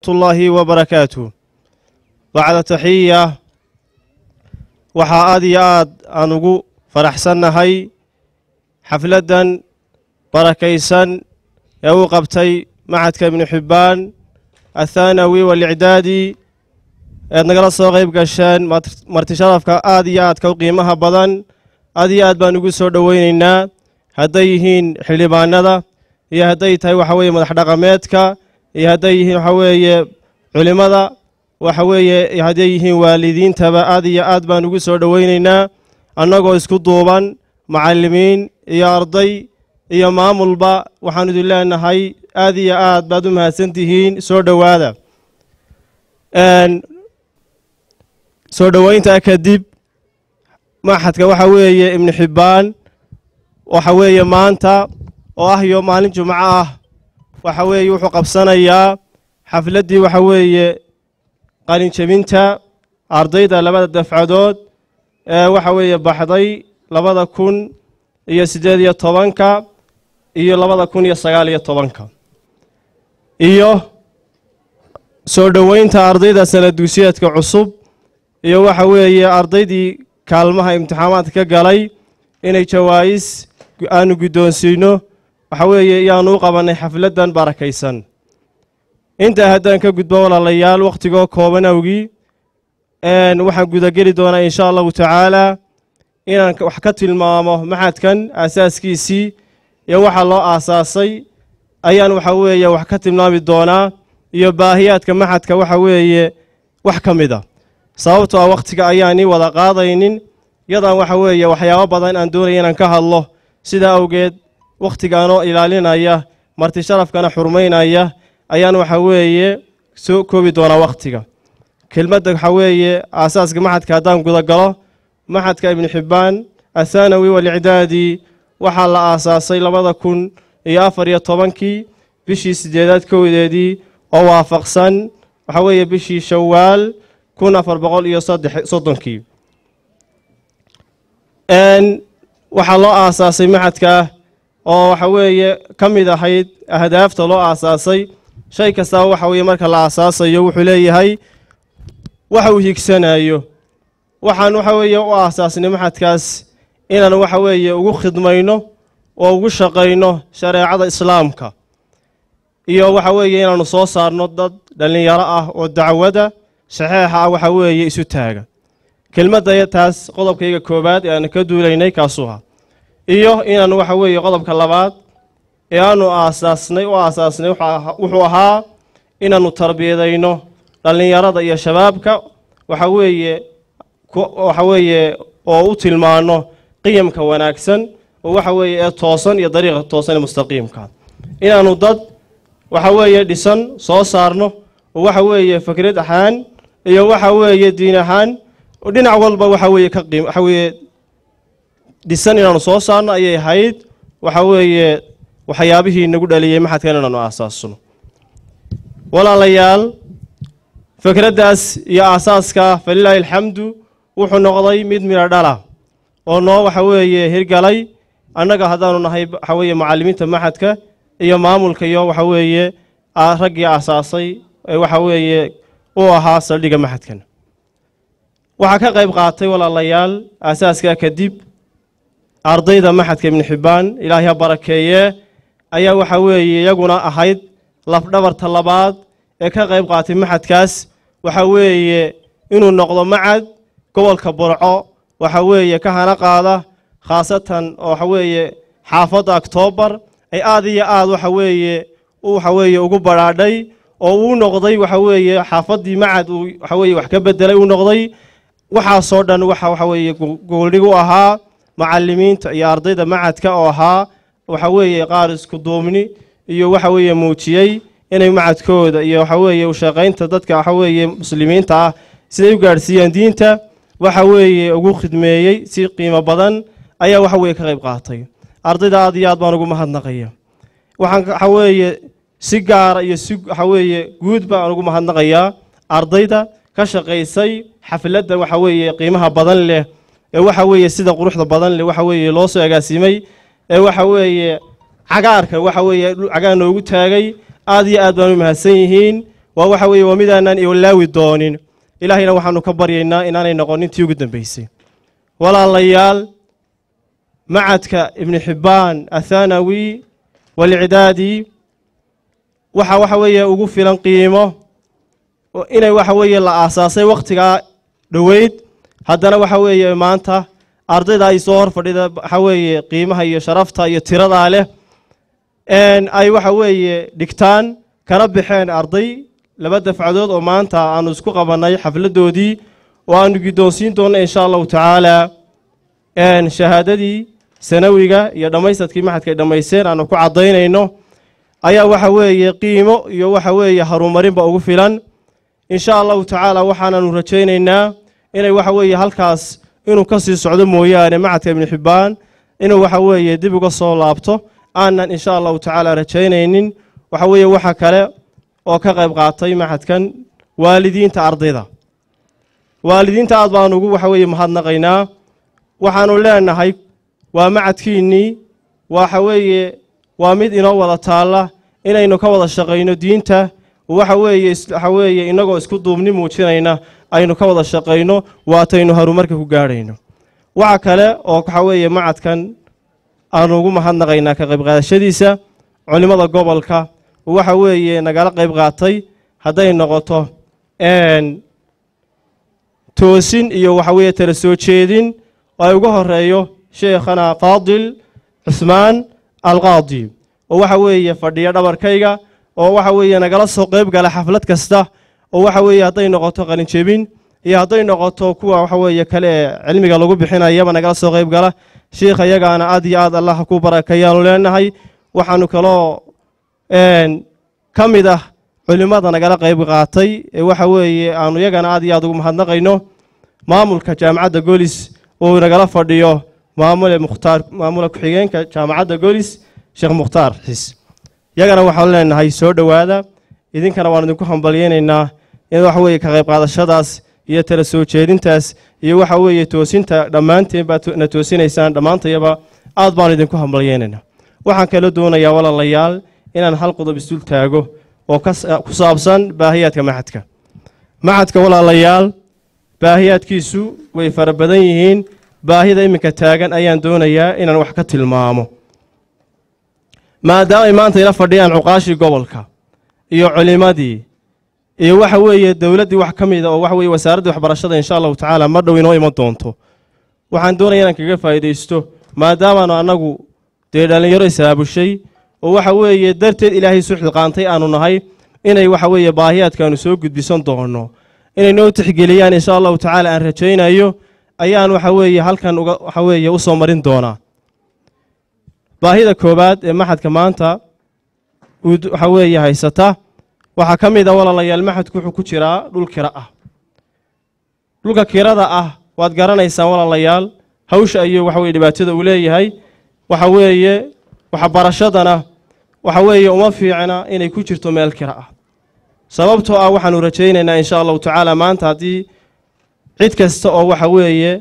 الله وبركاته بعد تحية waxaa aad iyo aad aan ugu faraxsannahay xafladdan barakaysan ee uu qabtay macadka ibnu xibbaan athaanawi waalicdaadi eed nagala soo qayb gasheen marti sharafka aad iyo aadka u qiimaha badan aad iyo aad baan ugu soo dhoweynaynaa hadday yihiin xildhibaanada iyo hadday tahay waxa weeye madax dhaqameedka iyo hadday yihiin waxa weeye culimmada waxa weeye hadday yihiin waalidiintaba aad iyo aad baan ugu soo dhoweynaynaa annagoo isku duuban macallimiin iyo arday iyo maamulba waxaan idin leenahay aad iyo aad baad u mahadsantihiin soo dhowaada soo dhoweyntaa kadib maxadka waxa weeye ibnu xibbaan waxa weeye maanta oo ah iyo maalin jumco ah waxa weeye wuxuu qabsanayaa xafladdii waxa weeye qalinjebinta ardayda labada dafcadood ee waxa weeye baxday labada kun iyo siddeed iyo tobanka iyo labada kun iyo sagaal iyo tobanka iyo soo dhoweynta ardayda sanad dugsiyeedka cusub iyo waxa weeye ardaydii kaalmaha imtixaamaadka ka galay inay jawaa'is aanu guddoonsiino waxa weeye iyaanu u qabannay xafladdan barakaysan intaa haddaan ka gudbo walaalayaal wakhtigoo kooban awgii waxaan gudageli doonaa insha allahu tacaalaa inaan wax ka tilmaamo maxadkan aasaaskiisii iyo waxa loo aasaasay ayaan waxa weeye wax ka tilmaami doonaa iyo baahiyaadka maxadka waxa weeye wax ka mid a sababtoo ah wakhtiga ayaanii wada qaadaynin yadaan waxa weeye waxyaabo badan aan doonaya inaan ka hadlo sidaa awgeed wakhtigaanoo ilaalinaya marti sharafkana xurmaynaya ayaan waxa weeye soo koobi doonaa wakhtiga kelmadda waxa weeye aasaaska maxadka haddaan gudagalo maxadka ibnu xibbaan athaanawi waalicdaadi waxaa la aasaasay labada kun iyo afar iyo tobankii bishii siddeedaad kowdeedii oo waafaqsan waxa weeye bishii shawaal kun afar boqol iyo saddex soddonkii waxaa loo aasaasay maxadka oo waxa weeye ka mid ahayd ahdaafta loo aasaasay shay kastaba waxa weeye marka la aasaasayo wuxuu leeyahay waxa uu higsanayo waxaan waxa weeye u aasaasnay maxadkaas inaan waxa weeye ugu khidmayno oo ugu shaqayno shareecada islaamka iyo waxa weeye inaanu soo saarno dad dhallinyaro ah oo dacwada saxeixa ah waxa weeye isu taaga kelmadda taas qodobkayga koowaad ee aanu ka duulaynay kaasuha iyo inaanu waxa weeye qodobka labaad ee aanu aasaasnay u aasaasnay wuxuu ahaa inaannu tarbiyadayno dhallinyarada iyo shabaabka waxa weeye waxa weeye oo u tilmaano qiyamka wanaagsan oo waxa weeye ee toosan iyo dariiqa toosan ee mustaqiimka inaannu dad waxa weeye dhisan soo saarno oo waxa weeye fikrad ahaan iyo waxa weeye diin ahaan dhinac walba waxa weeye ka qiim waxa weeye dhisan inaanu soo saarno ayay ahayd waxa weeye waxyaabihii nagu dhaliyey maxadkan inaanu aasaasno walaalayaal fikraddaas iyo aasaaska falilaahi alxamdu wuxuu noqday mid midho dhala oo noo waxa weeye hirgalay annaga haddaanu nahay waxa weeye macallimiinta maxadka iyo maamulka iyo waxa weeye raggii aasaasay ee waxa weeye u ahaa saldhigga maxadkan waxaa ka qayb qaatay walaalayaal aasaaskaa kadib ardayda maxadka ibnu xibbaan ilaahay ha barakeeye ayaa waxa weeye iyaguna ahayd lafdhabarta labaad ee ka qayb qaatay maxadkaas waxa weeye inuu noqdo macad gobolka burco waxa weeye ka hana qaada khaasatan oo waxa weeye xaafadda oktoobar ay aad iyo aad waxa weeye waxa weeye ugu badhaadhay oo uu noqday waxa weeye xaafaddii macad uu waxa weeye wax ka bedelay uu noqday waxaasoo dhan waxa waxa weeye gooldhig u ahaa macallimiinta iyo ardayda macadka oo ahaa waxa weeye qaar isku duubni iyo waxa weeye muujiyey inay macadkooda iyo waxa weeye u shaqaynta dadka waxa weeye muslimiinta ah siday u gaadhsiiyaan diinta waxa weeye ugu khidmeeyey si qiimo badan ayaa waxa weeye ka qayb qaatay ardayda aad iyo aad baan ugu mahadnaqaya waxaan waxa weeye si gaara iyo si waxa weeye guud baan ugu mahadnaqayaa ardayda ka shaqaysay xafladda waxa weeye qiimaha badan leh ee waxa weeye sida quruxda badan leh waxa weeye loo soo agaasimay ee waxa weeye cagaarka waxa weeye cagaar noogu taagay aad iyo aad baan u mahadsan yihiin waa waxa weeye waa midaanan iolaawi doonin ilaahayna waxaanu ka baryaynaa inaanay noqonin tii ugu dambaysay walaalayaal macadka ibni xibbaan athanawi walcidaadi waxa waxa weeye ugu filan qiimo inay waxa weeye la aasaasay wakhtigaa dhoweyd haddana waxa weeye maanta ardayda ay soo hor fadhida waxa weeye qiimaha iyo sharafta iyo tiradaa leh ay waxa weeye dhigtaan kana baxeen arday laba dafcadood oo maanta aanu isku qabannay xafladdoodii oo aanu giddoonsiin doonno insha allahu tacaala shahaadadii sanawiga iyo dhammaysadkii maxadka ay dhammaysteen aanu ku caddaynayno ayaa waxa weeye qiimo iyo waxa weeye harumarinba ugu filan insha allahu tacaala waxaananu rajaynaynaa inay waxa weeye halkaas inuu ka sii socdo mooyaane macadka ibni xibbaan inuu waxa weeye dib uga soo laabto aanan insha allahu tacaala rajaynaynin waxa weeye waxa kale oo ka qayb qaatay maxadkan waalidiinta ardayda waalidiinta aad baanu ugu waxa weeye mahadnaqaynaa waxaanu leenahay waa macadkiinnii waxa weeye waa mid inoo wada taalla inaynu ka wada shaqayno diinta waxa weeye waxa weeye innagoo isku duubni muujinayna aynu ka wada shaqayno waataynu horumarka ku gaadhayno waxa kale oo waxa weeye macadkan aanu ugu mahadnaqaynaa ka qayb qaadashadiisa culimmada gobolka waxa weeye nagala qayb qaatay hadday noqoto toosin iyo waxa weeye tala soo jeedin oo ay uga horeeyo sheekhana faadil cusmaan alqaadi oo waxa weeye fadhiya dhabarkayga oo waxa weeye nagala soo qayb gala xaflad kasta oo waxa weeye hadday noqoto qalinjebin iyo hadday noqoto kuwa waxa weeye kale ee cilmiga lagu bixinayaba nagala soo qayb gala sheikha iyagaana aad iyo aad allah ku barakayaanu leenahay waxaanu kaloo ka mid ah culimmada nagala qayb qaatay ee waxa weeye aanu iyagana aad iyo aad ugu mahadnaqayno maamulka jaamacadda golis uu nagala fadhiyo maamule mukhtaar maamula ku-xigeenka jaamacadda golis sheekh mukhtaar xis iyagana waxaan leenahay soo dhowaada idinkana waan idinku hambalyeynaynaa in waxa weeye ka qayb qaadashadaas iyo tala soo jeedintaas iyo waxa weeye toosinta dhammaanteen baad na toosinaysaan dhammaantayaba aad baan idinku hambalyeynaynaa waxaan kaloo doonayaa walaalayaal inaan hal qodob isdul taago oo ku saabsan baahiyaadka maxadka maxadka walaalayaal baahiyaadkiisu way fara badan yihiin baahida iminka taagan ayaan doonayaa inaan wax ka tilmaamo maadaamay maanta ila fadhiyaan cuqaashii gobolka iyo culimadii iyo waxa weeye dowladdii wax ka mida oo waxa weye wasaaraddii waxbarashada insha allahu tacaala mar dhow inoo iman doonto waxaan doonaya inaan kaga faa'iidaysto maadaamaanu annagu dee dhallinyaro isaabushay oo waxa weeye darteed ilaahay isu xilqaantay aanu nahay inay waxa weeye baahiyaadkaanu soo gudbisan doonno inay noo tixgeliyaan insha allahu tacaala aan rajaynayo ayaan waxa weeye halkan uga waxa weeye u soo marin doonaa baahida koowaad ee maxadka maanta waxa weeye haysata waxaa ka mid a walaalayaal maxadku wuxuu ku jiraa dhul kira ah dhulka kirada ah waad garanaysaan walaalayaal hawsha ayuu waxa weye dhibaatada uu leeyahay waxa weeye waxbarashadana waxa weeye uma fiicna inay ku jirto meel kira ah sababtoo ah waxaanu rajaynaynaa insha allahu tacaala maanta haddii cid kasta oo waxa weeye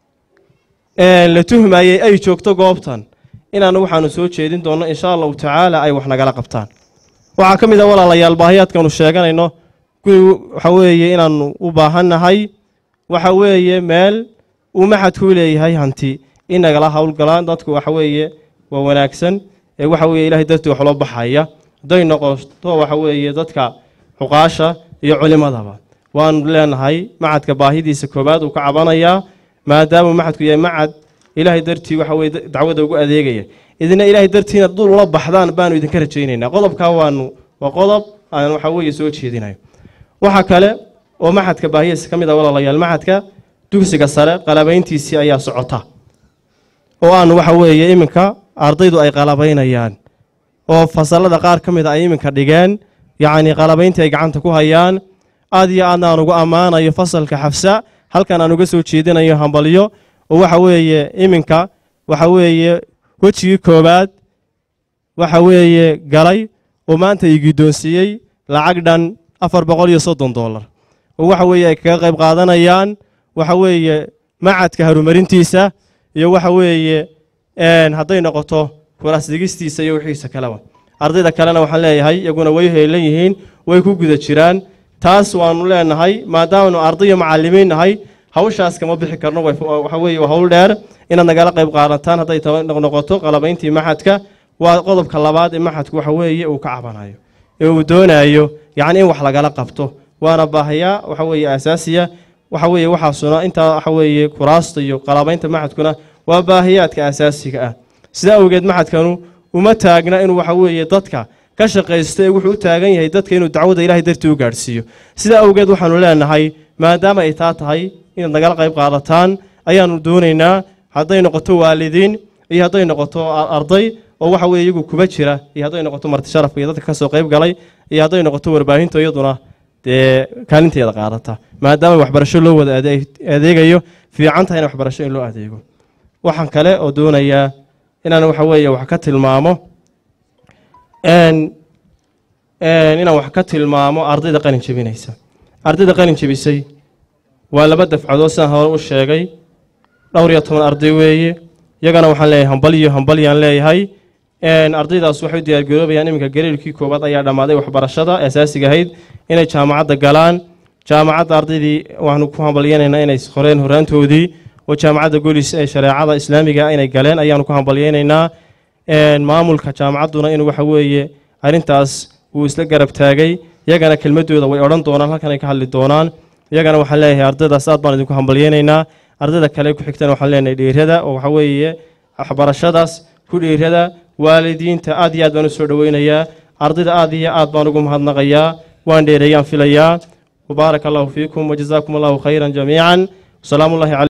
la tuhmayey ay joogto goobtan inaanu waxaanu soo jeedin doonno insha allahu tacaala ay wax nagala qabtaan waxaa ka mid a walaalayaal baahiyaadkaanu sheeganayno guri waxa weeye inaanu u baahannahay waxa weeye meel uu maxadku leeyahay hanti in nagala howlgalaan dadku waxa weeye waa wanaagsan ee waxa weeye ilahay dartii wax loo baxaya hadday noqoto waxa weeye dadka xuqaasha iyo culimadaba waanu leenahay macadka baahidiisa koobaad uu ka cabanayaa maadaamuu macadku yahay macad ilaahay dartii waxa weye dacwada ugu adeegaya idina ilaahay dartiina dul ula baxdaan baanu idinka rajaynaynaa qodobkaa waanu waa qodob aan waxa weeye soo jeedinayo waxa kale oo maxadka baahidiisa ka mid a walaalayaal maxadka dugsiga sare qalabayntiisii ayaa socota oo aanu waxa weeye iminka ardaydu ay qalabaynayaan oo fasalada qaar ka mid a ay iminka dhigeen yacni qalabayntii ay gacanta ku hayaan aad iyo aadna aan ugu ammaanayo fasalka xafsa halkan aan uga soo jeedinayo hambalyo oo waxa weeye iminka waxa weeye wejigii koowaad waxa weeye galay oo maanta ii guddoonsiiyey lacag dhan afar boqol iyo soddon dollar oo waxa weeye ay kaga qayb qaadanayaan waxa weeye macadka horumarintiisa iyo waxa weeye hadday noqoto kuraas digistiisa iyo wixiisa kaleba ardayda kalena waxaan leeyahay iyaguna way heelan yihiin way ku guda jiraan taas waanu leenahay maadaamanu arday iyo macalimiin nahay hawshaas kama bixi karno waxa weeye waa hawl dheer inaad nagala qayb qaadataan hadday noqoto qalabayntii maxadka waa qodobka labaad ee maxadku waxa weeye uu ka cabanayo ee uu doonayo yacni in wax lagala qabto waana baahayaa waxa weeye asaasiya waxa weeye waxaasuna intaa waxa weeye kuraasta iyo qalabaynta maxadkuna waa baahiyaadka asaasiga ah sidaa awgeed maxadkanu uma taagna inuu waxa weeye dadka ka shaqaysto ee wuxuu u taagan yahay dadka inuu dacwada ilahay dartii u gaadhsiiyo sidaa awgeed waxaanu leenahay maadaama ay taa tahay inaad nagala qayb qaadataan ayaanu doonaynaa hadday noqoto waalidiin iyo hadday noqoto arday oo waxa weye iyagu kuba jira iyo hadday noqoto marti sharafka iyo dadka kasoo qayb galay iyo hadday noqoto warbaahinta iyaduna dee kaalinteeda qaadata maadaama waxbarasho loo wada adeegayo fiican tahay in waxbarasho in loo adeego waxaan kale oo doonayaa inaan waxa weeye wax ka tilmaamo inaan wax ka tilmaamo ardayda qalin jebinaysa ardayda qalin jebisay waa laba dafcadood sidaan hore u sheegay dhowr iyo toban arday weeye iyagana waxaan leeyahay hambaliyo hambalyaan leeyahay ardaydaas waxay u diyaargaroobayaan iminka gariirkii koowaad ayaa dhammaaday waxbarashada asaasiga ahayd inay jaamacadda galaan jaamacadda ardaydii waxaanu ku hambalyeynaynaa inay qoreen horaantoodii oo jaamacadda golis ee shareecada islaamiga inay galeen ayaanu ku hambalyeynaynaa maamulka jaamacadduna inuu waxa weeye arrintaas uu isla garab taagay iyagana kelmadooda way odhan doonaan halkan ay ka hadli doonaan iyagana waxaan leeyahay ardaydaas aad baan idinku hambalyeynaynaa ardayda kale ku xigtana waxaan leenahay dhiirada oo waxa weeye waxbarashadaas ku dhiirada waalidiinta aad iyo aad baan u soo dhoweynayaa ardayda aad iyo aad baan ugu mahadnaqayaa waan dheereeyaan filayaa wabaarak allahu fiikum wajazaakum allahu khayran jamiican wasalaamu llahi